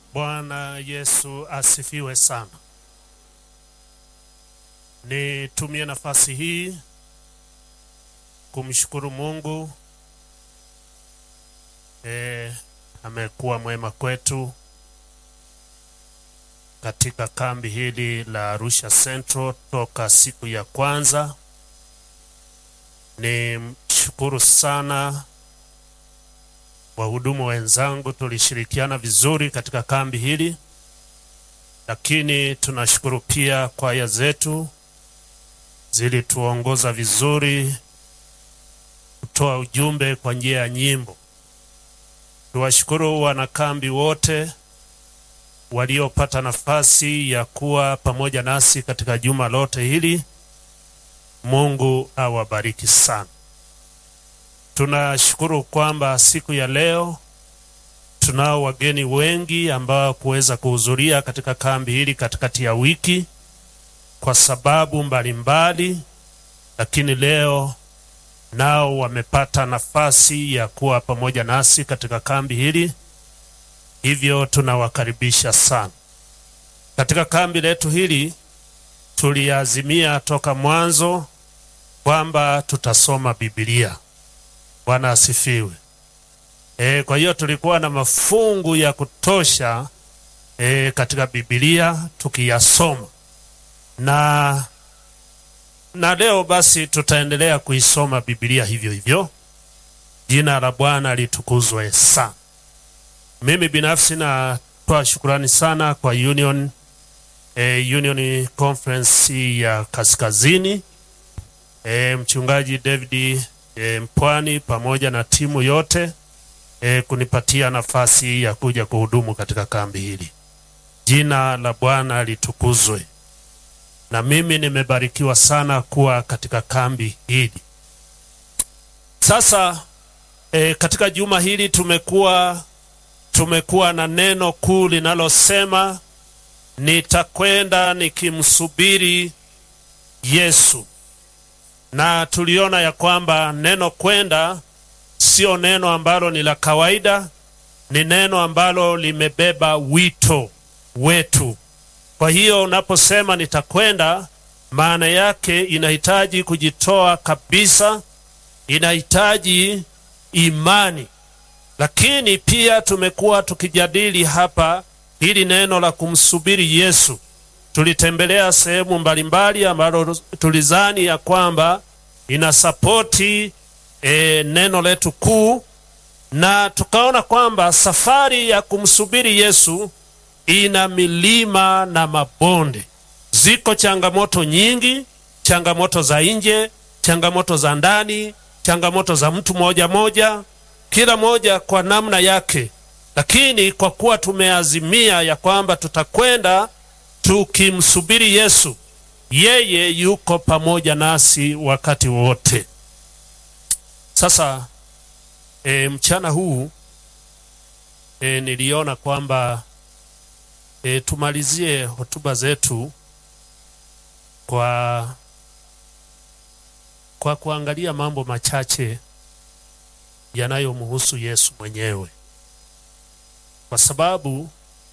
Bwana Yesu asifiwe sana. Nitumie nafasi hii kumshukuru Mungu. E, amekuwa mwema kwetu katika kambi hili la Arusha Central toka siku ya kwanza. Ni mshukuru sana wahudumu wenzangu, tulishirikiana vizuri katika kambi hili, lakini tunashukuru pia kwaya zetu zilituongoza vizuri kutoa ujumbe kwa njia ya nyimbo. Tuwashukuru wanakambi wote waliopata nafasi ya kuwa pamoja nasi katika juma lote hili. Mungu awabariki sana. Tunashukuru kwamba siku ya leo tunao wageni wengi ambao kuweza kuhudhuria katika kambi hili katikati ya wiki kwa sababu mbalimbali mbali, lakini leo nao wamepata nafasi ya kuwa pamoja nasi katika kambi hili, hivyo tunawakaribisha sana katika kambi letu hili. Tuliazimia toka mwanzo kwamba tutasoma Biblia. Bwana asifiwe. E, kwa hiyo tulikuwa na mafungu ya kutosha e, katika Biblia tukiyasoma na na leo basi tutaendelea kuisoma Biblia hivyo hivyo. Jina la Bwana litukuzwe sana. Mimi binafsi natoa shukurani sana kwa Union, eh, Union Conference ya Kaskazini, eh, mchungaji David eh, Mpwani pamoja na timu yote eh, kunipatia nafasi ya kuja kuhudumu katika kambi hili. Jina la Bwana litukuzwe na mimi nimebarikiwa sana kuwa katika kambi hili. Sasa e, katika juma hili tumekuwa tumekuwa na neno kuu linalosema nitakwenda nikimsubiri Yesu, na tuliona ya kwamba neno kwenda sio neno ambalo ni la kawaida, ni neno ambalo limebeba wito wetu. Kwa hiyo unaposema nitakwenda, maana yake inahitaji kujitoa kabisa, inahitaji imani. Lakini pia tumekuwa tukijadili hapa hili neno la kumsubiri Yesu. Tulitembelea sehemu mbalimbali ambalo tulizani ya kwamba inasapoti e, neno letu kuu, na tukaona kwamba safari ya kumsubiri Yesu ina milima na mabonde. Ziko changamoto nyingi, changamoto za nje, changamoto za ndani, changamoto za mtu moja moja, kila moja kwa namna yake. Lakini kwa kuwa tumeazimia ya kwamba tutakwenda tukimsubiri Yesu, yeye yuko pamoja nasi wakati wote. Sasa e, mchana huu e, niliona kwamba E, tumalizie hotuba zetu kwa kwa kuangalia mambo machache yanayomhusu Yesu mwenyewe, kwa sababu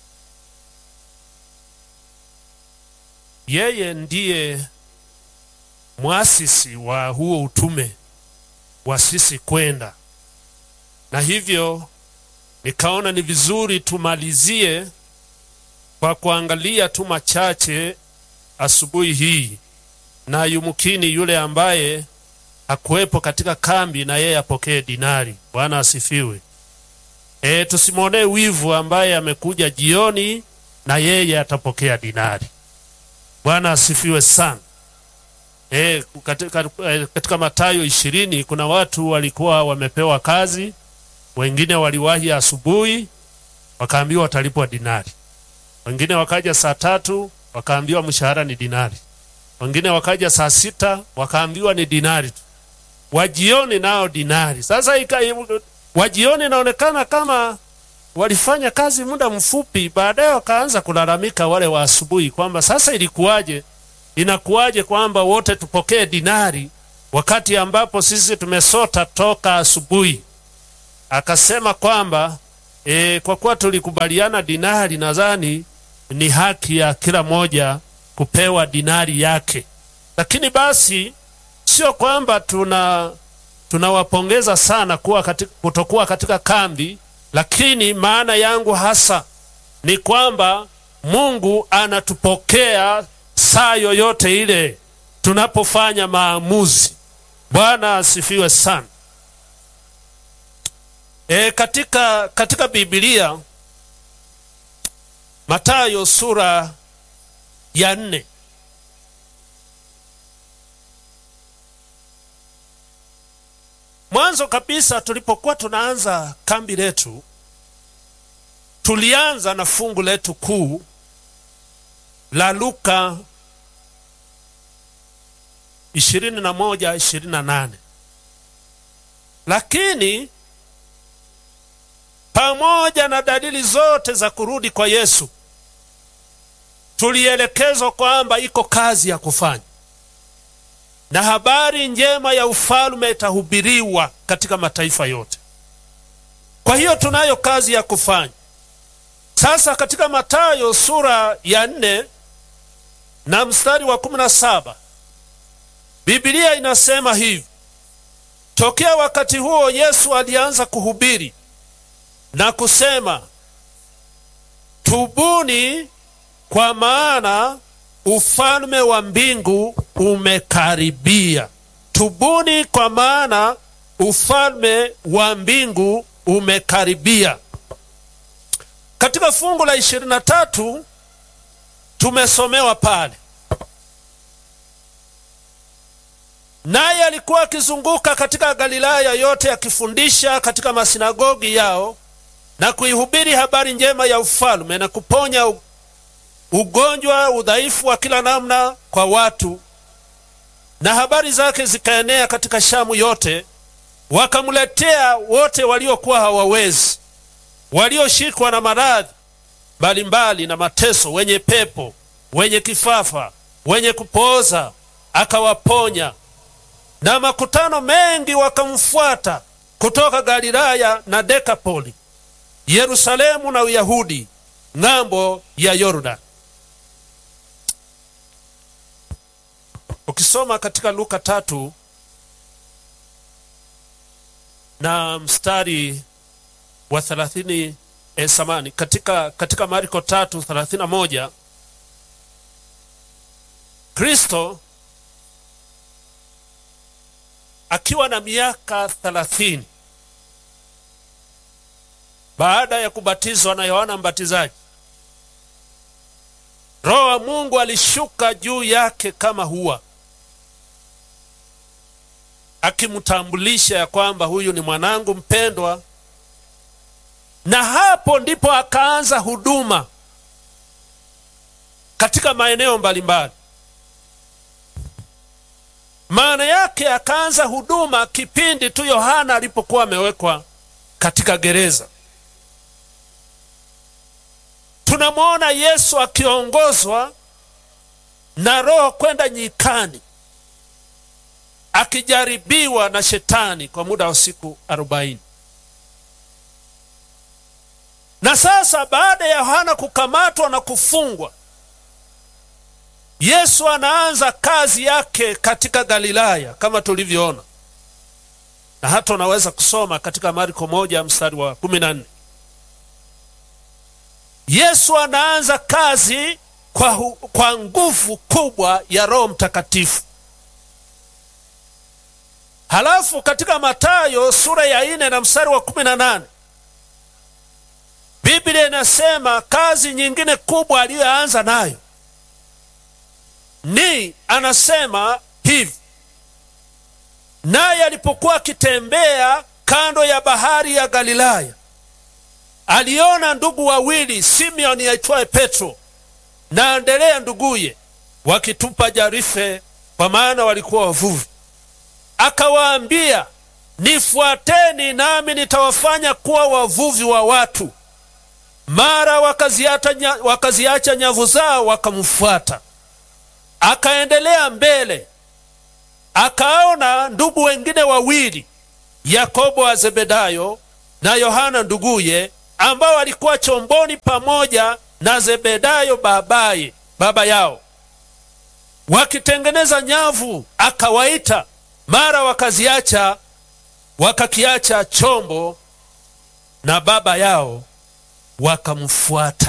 yeye ndiye mwasisi wa huo utume wa sisi kwenda, na hivyo nikaona ni vizuri tumalizie kwa kuangalia tu machache asubuhi hii, na yumkini yule ambaye hakuwepo katika kambi na yeye apokee dinari. Bwana asifiwe. E, tusimwonee wivu ambaye amekuja jioni na yeye atapokea dinari. Bwana asifiwe sana. E, katika, katika Mathayo ishirini kuna watu walikuwa wamepewa kazi, wengine waliwahi asubuhi wakaambiwa watalipwa dinari wengine wakaja saa tatu wakaambiwa mshahara ni dinari, wengine wakaja saa sita wakaambiwa ni dinari tu, wajioni nao dinari. Sasa ika, wajioni inaonekana kama walifanya kazi muda mfupi, baadaye wakaanza kulalamika wale wa asubuhi kwamba sasa ilikuwaje, inakuwaje kwamba wote tupokee dinari wakati ambapo sisi tumesota toka asubuhi. Akasema kwamba e, kwa kuwa tulikubaliana dinari, nadhani ni haki ya kila moja kupewa dinari yake, lakini basi sio kwamba tuna tunawapongeza sana kuwa katika, kutokuwa katika kambi, lakini maana yangu hasa ni kwamba Mungu anatupokea saa yoyote ile tunapofanya maamuzi. Bwana asifiwe sana. E, katika, katika Biblia Mathayo sura ya nne mwanzo kabisa tulipokuwa tunaanza kambi letu tulianza na fungu letu kuu la Luka 21 28, lakini pamoja na dalili zote za kurudi kwa Yesu tulielekezwa kwamba iko kazi ya kufanya na habari njema ya ufalme itahubiriwa katika mataifa yote. Kwa hiyo tunayo kazi ya kufanya. Sasa katika Mathayo sura ya nne na mstari wa kumi na saba Biblia inasema hivi: tokea wakati huo Yesu alianza kuhubiri na kusema, tubuni, kwa maana ufalme wa mbingu umekaribia. Tubuni, kwa maana ufalme wa mbingu umekaribia. Katika fungu la ishirini na tatu tumesomewa pale, naye alikuwa akizunguka katika Galilaya yote akifundisha katika masinagogi yao na kuihubiri habari njema ya ufalme na kuponya ugonjwa, udhaifu wa kila namna kwa watu. Na habari zake zikaenea katika Shamu yote, wakamletea wote waliokuwa hawawezi walioshikwa na maradhi mbalimbali na mateso, wenye pepo, wenye kifafa, wenye kupooza, akawaponya. Na makutano mengi wakamfuata kutoka Galilaya na Dekapoli, Yerusalemu na Uyahudi, ng'ambo ya Yordani. Ukisoma katika Luka tatu na mstari wa thelathini eh, samani katika, katika Marko tatu thelathini na moja Kristo akiwa na miaka thelathini baada ya kubatizwa na Yohana Mbatizaji, Roho wa Mungu alishuka juu yake kama hua, akimtambulisha ya kwamba huyu ni mwanangu mpendwa na hapo ndipo akaanza huduma katika maeneo mbalimbali. Maana yake akaanza huduma kipindi tu Yohana alipokuwa amewekwa katika gereza. Tunamwona Yesu akiongozwa na Roho kwenda nyikani, akijaribiwa na Shetani kwa muda wa siku arobaini. Na sasa baada ya Yohana kukamatwa na kufungwa, Yesu anaanza kazi yake katika Galilaya kama tulivyoona, na hata unaweza kusoma katika Marko moja mstari wa kumi na nne. Yesu anaanza kazi kwa, hu, kwa nguvu kubwa ya Roho Mtakatifu. Halafu katika Mathayo sura ya nne na mstari wa kumi na nane Biblia inasema kazi nyingine kubwa aliyoanza nayo ni anasema hivi, naye alipokuwa akitembea kando ya bahari ya Galilaya, aliona ndugu wawili, Simeoni aitwaye Petro na Anderea nduguye, wakitupa jarife, kwa maana walikuwa wavuvi. Akawaambia, nifuateni, nami nitawafanya kuwa wavuvi wa watu. Mara wakaziacha wakaziacha nyavu zao wakamfuata. Akaendelea mbele, akaona ndugu wengine wawili, Yakobo wa Zebedayo na Yohana nduguye, ambao walikuwa chomboni pamoja na Zebedayo babaye baba yao wakitengeneza nyavu, akawaita. Mara wakaziacha wakakiacha chombo na baba yao wakamfuata.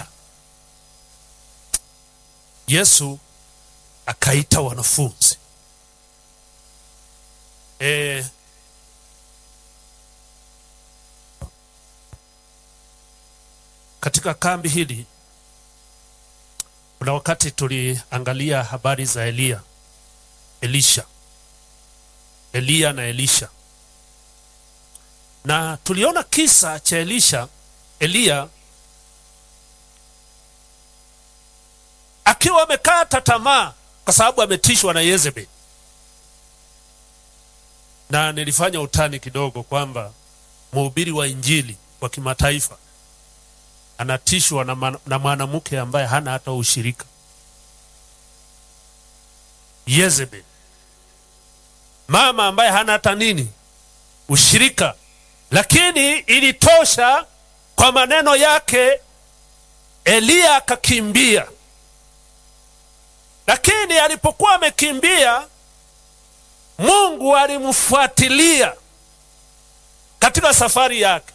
Yesu akaita wanafunzi e, katika kambi hili kuna wakati tuliangalia habari za Eliya, Elisha, Eliya na Elisha, na tuliona kisa cha Elisha, Eliya akiwa amekata tamaa kwa sababu ametishwa na Yezebeli, na nilifanya utani kidogo kwamba mhubiri wa injili wa kimataifa anatishwa na, na mwanamke ambaye hana hata ushirika Yezebel, mama ambaye hana hata nini ushirika, lakini ilitosha kwa maneno yake. Eliya akakimbia, lakini alipokuwa amekimbia, Mungu alimfuatilia katika safari yake.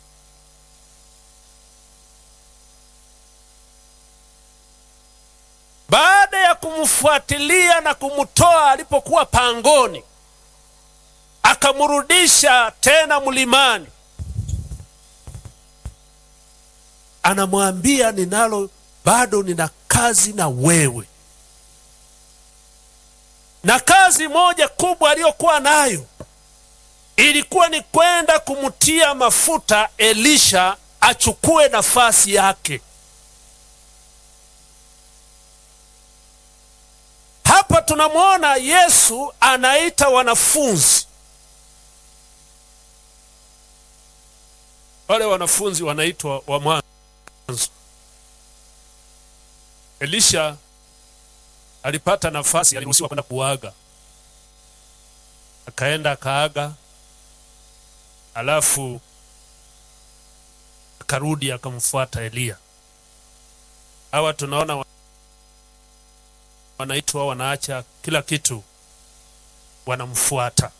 Baada ya kumfuatilia na kumtoa alipokuwa pangoni, akamrudisha tena mlimani, anamwambia ninalo, bado nina kazi na wewe. Na kazi moja kubwa aliyokuwa nayo ilikuwa ni kwenda kumtia mafuta Elisha achukue nafasi yake. Hapa tunamwona Yesu anaita wanafunzi. Wale wanafunzi wanaitwa wa mwanzo. Elisha alipata nafasi, aliruhusiwa kwenda kuaga, akaenda akaaga, alafu akarudi akamfuata Eliya. Hawa tunaona wanaitwa wanaacha kila kitu wanamfuata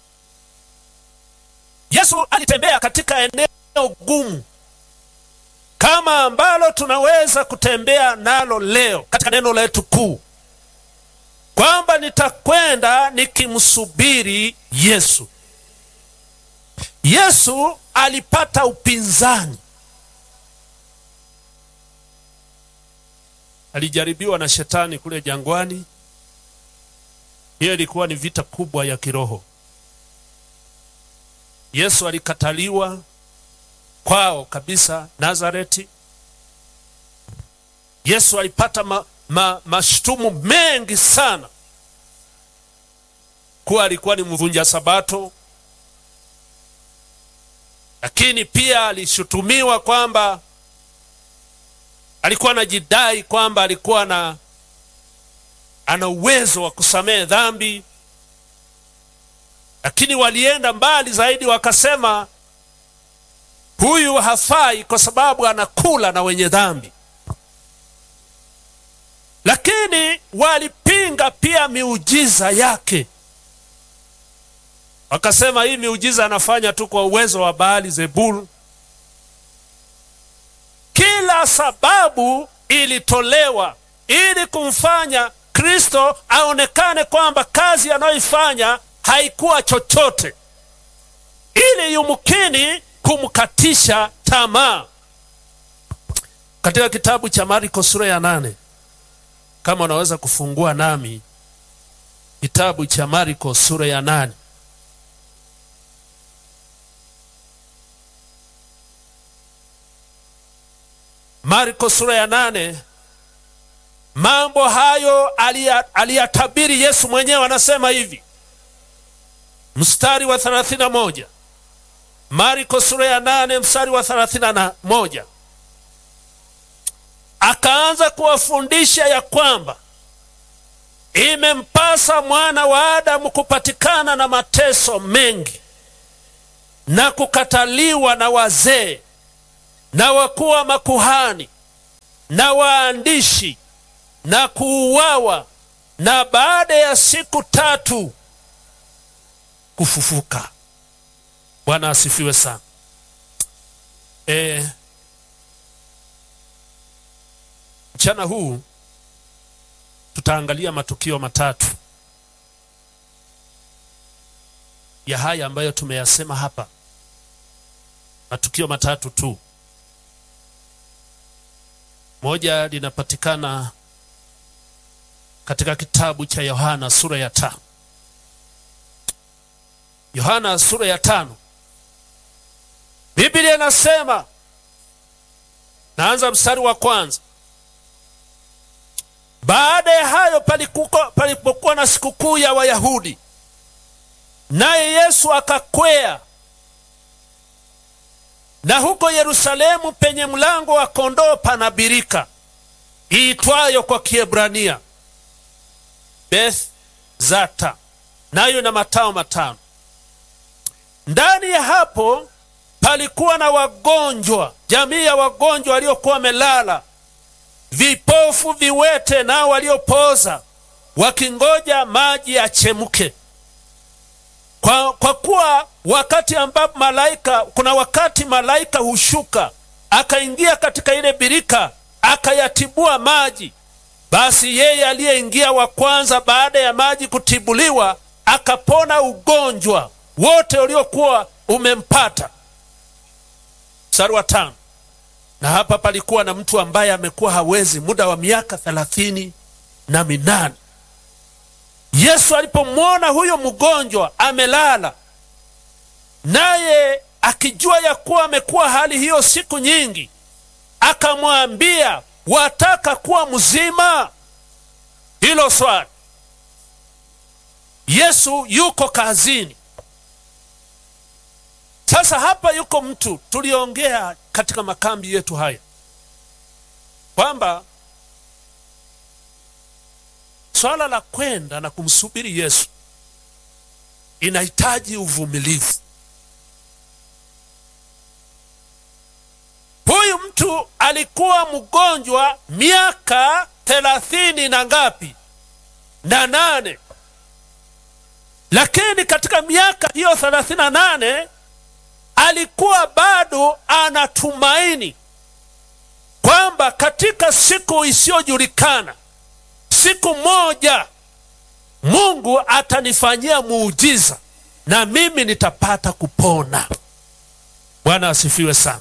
Yesu. Alitembea katika eneo gumu kama ambalo tunaweza kutembea nalo leo katika neno letu kuu, kwamba nitakwenda nikimsubiri Yesu. Yesu alipata upinzani, alijaribiwa na shetani kule jangwani. Hiyo ilikuwa ni vita kubwa ya kiroho. Yesu alikataliwa kwao kabisa Nazareti. Yesu alipata ma, ma, mashtumu mengi sana kuwa alikuwa ni mvunja Sabato, lakini pia alishutumiwa kwamba alikuwa anajidai kwamba alikuwa na ana uwezo wa kusamehe dhambi, lakini walienda mbali zaidi, wakasema huyu hafai kwa sababu anakula na wenye dhambi. Lakini walipinga pia miujiza yake, wakasema hii miujiza anafanya tu kwa uwezo wa Baali Zebul. Kila sababu ilitolewa ili kumfanya Kristo aonekane kwamba kazi anayoifanya haikuwa chochote, ili yumkini kumkatisha tamaa. Katika kitabu cha Marko sura ya nane, kama unaweza kufungua nami kitabu cha Marko sura ya nane. Marko sura ya nane. Mambo hayo aliyatabiri Yesu mwenyewe, anasema hivi, mstari wa 31, Marko sura ya nane mstari wa 31, akaanza kuwafundisha ya kwamba imempasa mwana wa Adamu kupatikana na mateso mengi na kukataliwa na wazee na wakuu wa makuhani na waandishi na kuuawa, na baada ya siku tatu kufufuka. Bwana asifiwe sana. E, mchana huu tutaangalia matukio matatu ya haya ambayo tumeyasema hapa, matukio matatu tu. Moja linapatikana katika kitabu cha Yohana sura ya tano. Yohana sura ya tano, Biblia inasema, naanza mstari wa kwanza. Baada ya hayo palipokuwa na sikukuu ya Wayahudi, naye Yesu akakwea, na huko Yerusalemu penye mlango wa kondoo pana birika iitwayo kwa Kiebrania Beth Zata, nayo na matao matano. Ndani ya hapo palikuwa na wagonjwa, jamii ya wagonjwa waliokuwa wamelala, vipofu, viwete, nao waliopoza, wakingoja maji yachemuke. Kwa, kwa kuwa wakati ambapo malaika, kuna wakati malaika hushuka akaingia katika ile birika akayatibua maji. Basi yeye aliyeingia wa kwanza baada ya maji kutibuliwa akapona ugonjwa wote uliokuwa umempata. Mstari wa tano. Na hapa palikuwa na mtu ambaye amekuwa hawezi muda wa miaka thelathini na minane. Yesu alipomwona huyo mgonjwa amelala, naye akijua ya kuwa amekuwa hali hiyo siku nyingi, akamwambia, wataka kuwa mzima? Hilo swali. Yesu yuko kazini. Sasa hapa yuko mtu, tuliongea katika makambi yetu haya kwamba swala la kwenda na kumsubiri Yesu inahitaji uvumilivu. Huyu mtu alikuwa mgonjwa miaka thelathini na ngapi na nane, lakini katika miaka hiyo thelathini na nane alikuwa bado anatumaini kwamba katika siku isiyojulikana siku moja Mungu atanifanyia muujiza na mimi nitapata kupona. Bwana asifiwe sana.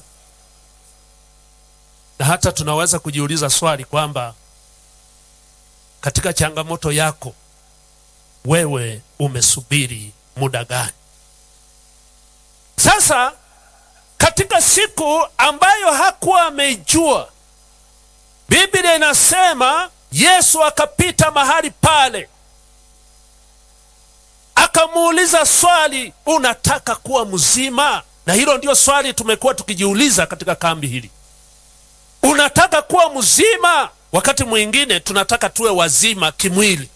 Na hata tunaweza kujiuliza swali kwamba katika changamoto yako wewe umesubiri muda gani? Sasa katika siku ambayo hakuwa ameijua, Biblia inasema Yesu akapita mahali pale, akamuuliza swali, unataka kuwa mzima? Na hilo ndio swali tumekuwa tukijiuliza katika kambi hili, unataka kuwa mzima? Wakati mwingine tunataka tuwe wazima kimwili,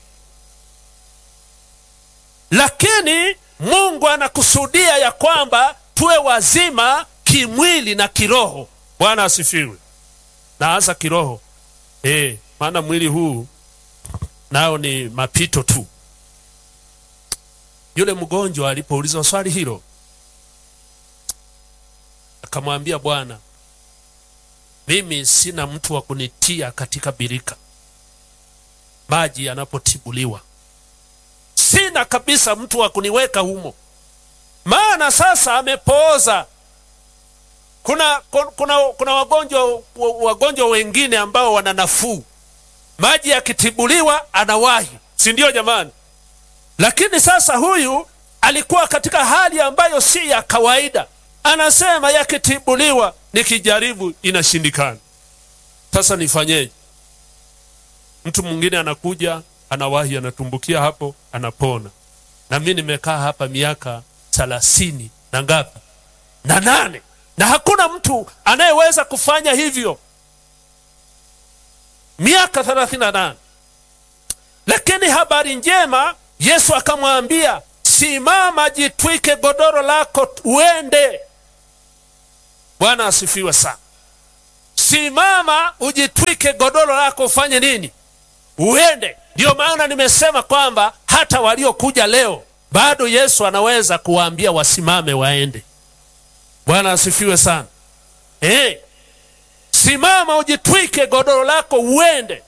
lakini Mungu anakusudia ya kwamba tuwe wazima kimwili na kiroho. Bwana asifiwe. Na hasa kiroho eh, maana mwili huu nao ni mapito tu. Yule mgonjwa alipoulizwa swali hilo, akamwambia Bwana, mimi sina mtu wa kunitia katika birika maji yanapotibuliwa, sina kabisa mtu wa kuniweka humo, maana sasa amepooza. Kuna, kuna, kuna wagonjwa, wagonjwa wengine ambao wana nafuu, maji yakitibuliwa anawahi, si ndio jamani? Lakini sasa huyu alikuwa katika hali ambayo si ya kawaida, anasema yakitibuliwa, nikijaribu inashindikana. Sasa nifanyeje? Mtu mwingine anakuja anawahi, anatumbukia hapo, anapona. Na mimi nimekaa hapa miaka thelathini na ngapi na nane na hakuna mtu anayeweza kufanya hivyo, miaka thelathini na nane. Lakini habari njema, Yesu akamwambia simama, jitwike godoro lako uende. Bwana asifiwe sana. simama ujitwike godoro lako ufanye nini uende ndiyo maana nimesema kwamba hata waliokuja leo bado yesu anaweza kuwaambia wasimame waende bwana asifiwe sana hey, simama ujitwike godoro lako uende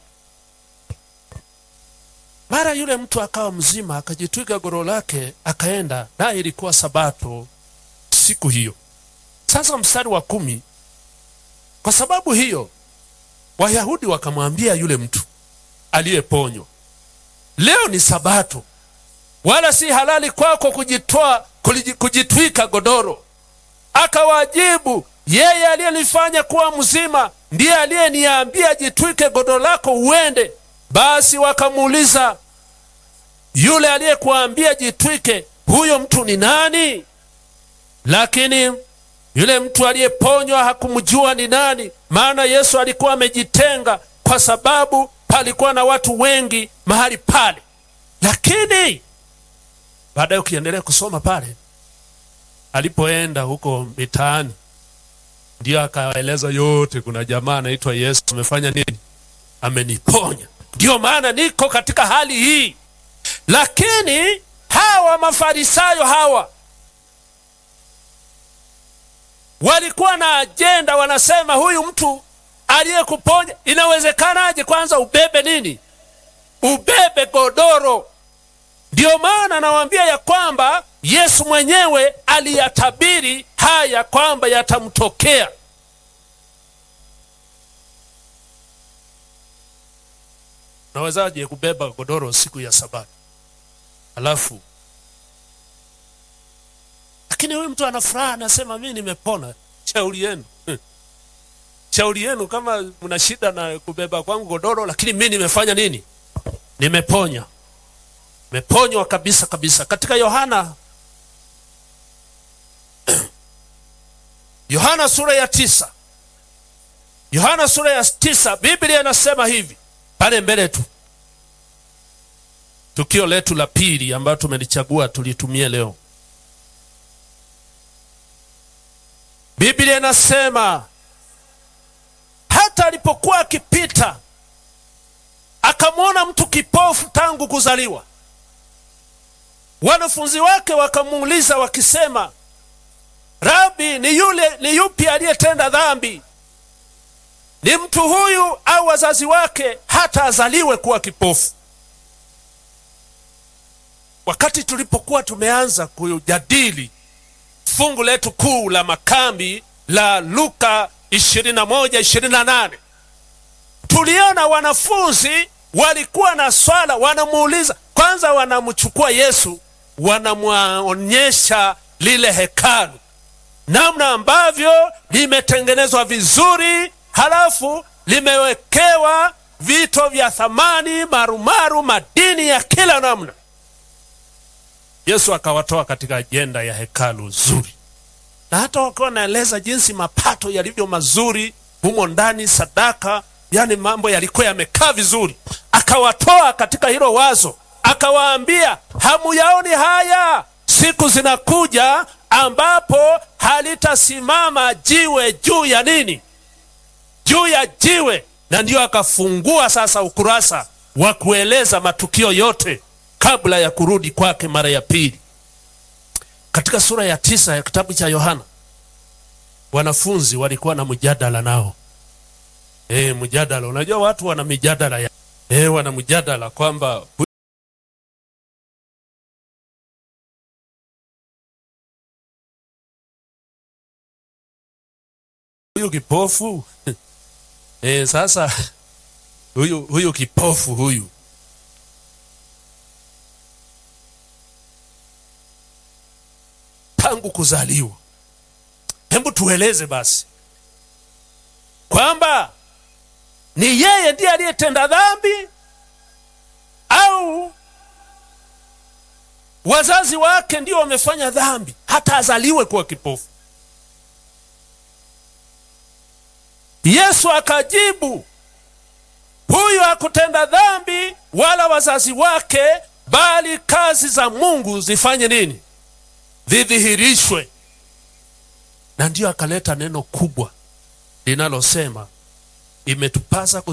mara yule mtu akawa mzima akajitwika godoro lake akaenda naye ilikuwa sabato siku hiyo sasa mstari wa kumi kwa sababu hiyo wayahudi wakamwambia yule mtu aliyeponywa leo ni sabato wala si halali kwako kujitoa kujitwika godoro akawajibu yeye aliyenifanya kuwa mzima ndiye aliyeniambia jitwike godoro lako uende basi wakamuuliza yule aliyekuambia jitwike huyo mtu ni nani lakini yule mtu aliyeponywa hakumjua ni nani maana yesu alikuwa amejitenga kwa sababu palikuwa na watu wengi mahali pale lakini baadaye ukiendelea kusoma pale alipoenda huko mitaani ndiyo akaeleza yote kuna jamaa anaitwa yesu amefanya nini ameniponya ndiyo maana niko katika hali hii lakini hawa mafarisayo hawa walikuwa na ajenda wanasema huyu mtu aliyekuponya inawezekanaje kwanza ubebe nini ubebe godoro ndiyo maana nawaambia ya kwamba yesu mwenyewe aliyatabiri haya kwamba yatamtokea nawezaje kubeba godoro siku ya sabato alafu lakini huyu mtu ana furaha anasema mi nimepona shauri yenu shauri yenu kama mna shida na kubeba kwangu godoro lakini mi nimefanya nini nimeponya nimeponywa kabisa kabisa katika yohana yohana sura ya tisa yohana sura ya tisa biblia inasema hivi pale mbele tu tukio letu la pili ambayo tumelichagua tulitumie leo biblia inasema hata alipokuwa akipita akamwona mtu kipofu tangu kuzaliwa wanafunzi wake wakamuuliza wakisema rabi ni yule ni yupi aliyetenda dhambi ni mtu huyu au wazazi wake hata azaliwe kuwa kipofu wakati tulipokuwa tumeanza kujadili fungu letu kuu la makambi la luka 21 28 tuliona wanafunzi walikuwa na swala wanamuuliza kwanza wanamchukua yesu wanamwonyesha lile hekalu namna ambavyo limetengenezwa vizuri halafu limewekewa vito vya thamani marumaru madini ya kila namna yesu akawatoa katika ajenda ya hekalu zuri na hata wakiwa wanaeleza jinsi mapato yalivyo mazuri humo ndani sadaka yani mambo yalikuwa yamekaa vizuri akawatoa katika hilo wazo akawaambia hamuyaoni haya siku zinakuja ambapo halitasimama jiwe juu ya nini juu ya jiwe na ndiyo akafungua sasa ukurasa wa kueleza matukio yote kabla ya kurudi kwake mara ya pili katika sura ya tisa ya kitabu cha yohana wanafunzi walikuwa na mjadala nao e, mjadala unajua watu wana mijadala ya e, wana mjadala kwamba huyu kipofu e, sasa huyu huyu kipofu huyu tangu kuzaliwa hebu tueleze basi kwamba ni yeye ndiye aliyetenda dhambi au wazazi wake ndio wamefanya dhambi hata azaliwe kuwa kipofu yesu akajibu huyu hakutenda dhambi wala wazazi wake bali kazi za mungu zifanye nini zidhihirishwe na ndiyo akaleta neno kubwa linalosema imetupasa